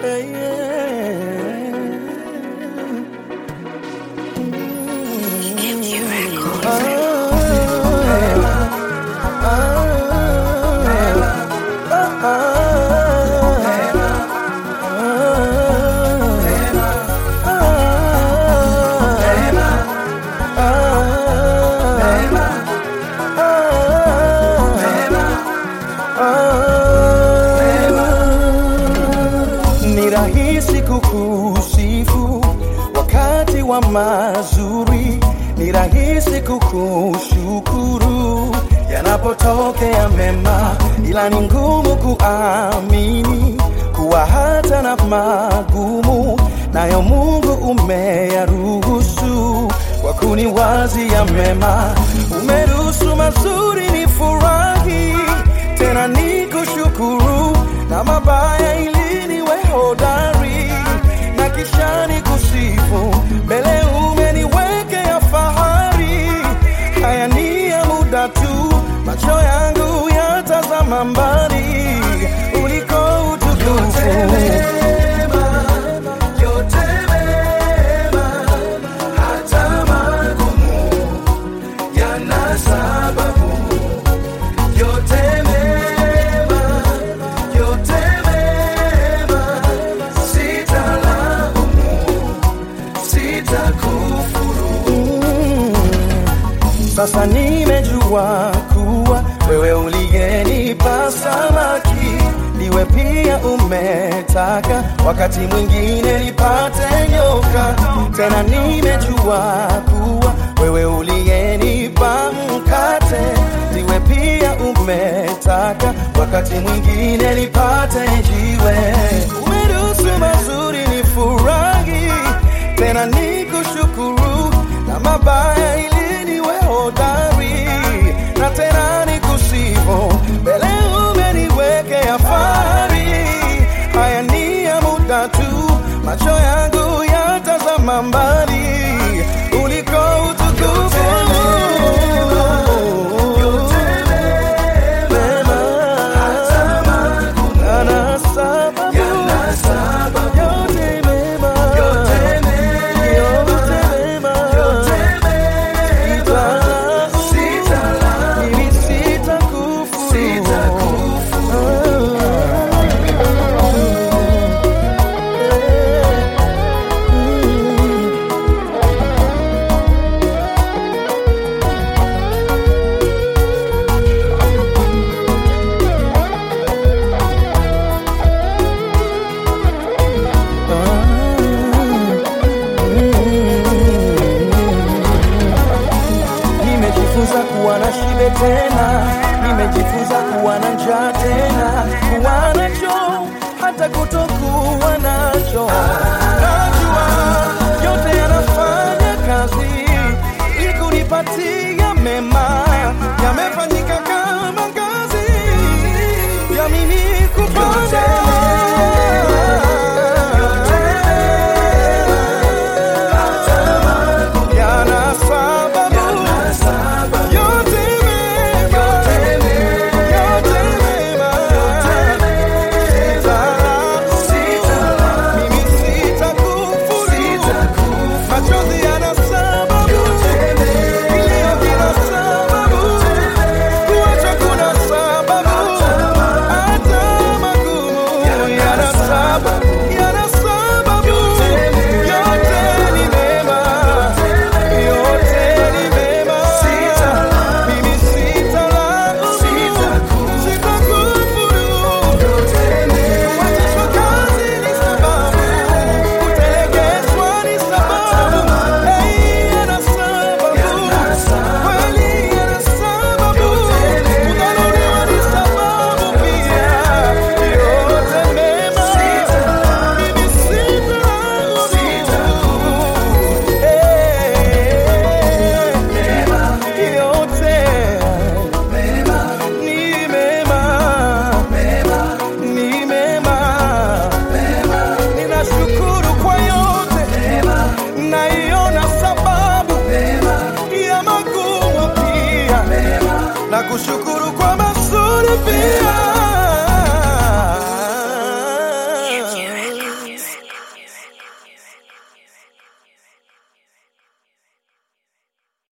Hey, Ni rahisi kukusifu wakati wa mazuri, ni rahisi kukushukuru yanapotokea mema, ila ni ngumu kuamini kuwa hata na magumu nayo Mungu umeyaruhusu kwa kuniwazia mema. Umeruhusu mazuri ni furahi, tena ni kushukuru na mabaya ili niwe hodari na kisha ni kusifu mbele umeniwekea fahari. Haya ni ya muda tu, macho yangu yatazama mbali uliko utukufu. yana sababu yote mema, yote mema, sitalaumu, sitakufuru. Sasa nimejua kuwa wewe uliyenipa samaki ndiwe pia umetaka wakati mwingine nipate nyoka. Tena nimejua kuwa wewe uliyenipa mkate ndiwe pia umetaka wakati mwingine nipate jiwe. Umeruhusu mazuri ni furahi, tena ni kushukuru na mabaya ili niwe hodari na tena ni kusifu mbele umeniwekea fahari. Haya ni ya muda tu, macho yangu yatazama mbali uliko utukufu. Mema, yana sababu, Yana sababu, yote mema, yote mema, yote mema, yote mema, sitalaumu, Mimi sitakufuru. sitakufuru. Nimejifunza kuwa na shibe tena, nimejifunza kuwa na njaa tena, kuwa nacho hata kutokuwa nacho. Najua yote yanafanya kazi ili kunipatia